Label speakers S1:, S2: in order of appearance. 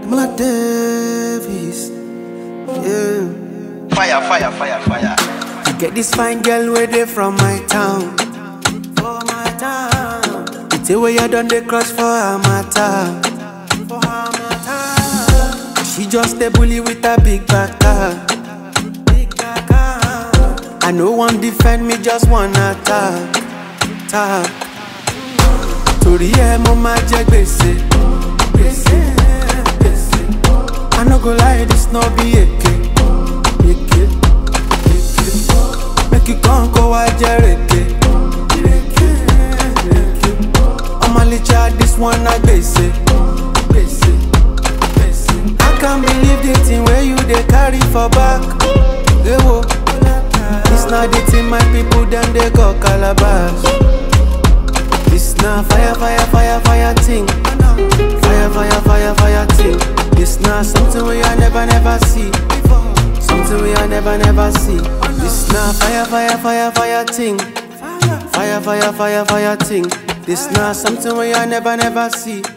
S1: Mala Davis. Yeah.
S2: Fire, fire, fire, fire.
S1: I get this fine girl where they from my town. For my town. It's a way you done the cross for her matter. For her matter. She just a bully with a big back car. Big back car. I no one defend me, just one attack. Tap. Torí ẹ mo máa jẹ gbèsè. Gbèsè, gbèsè. I no go lie, this no be èké. Èké, èké. Make you come kó wá jẹ rèké. Rèké, rèké. Ọmọ Alicia, this one na gbèsè. Gbèsè, gbèsè. I can't believe the thing wey you dey carry for back. Ewo. This na the thing my people dem dey call calabash. This na fire, fire, fire, fire thing. Fire, fire, fire, fire thing. This na something we I never, never see. Something we I never, never see. This na fire, fire, fire, fire thing. Fire, fire, fire, fire thing. This na something we I never, never see.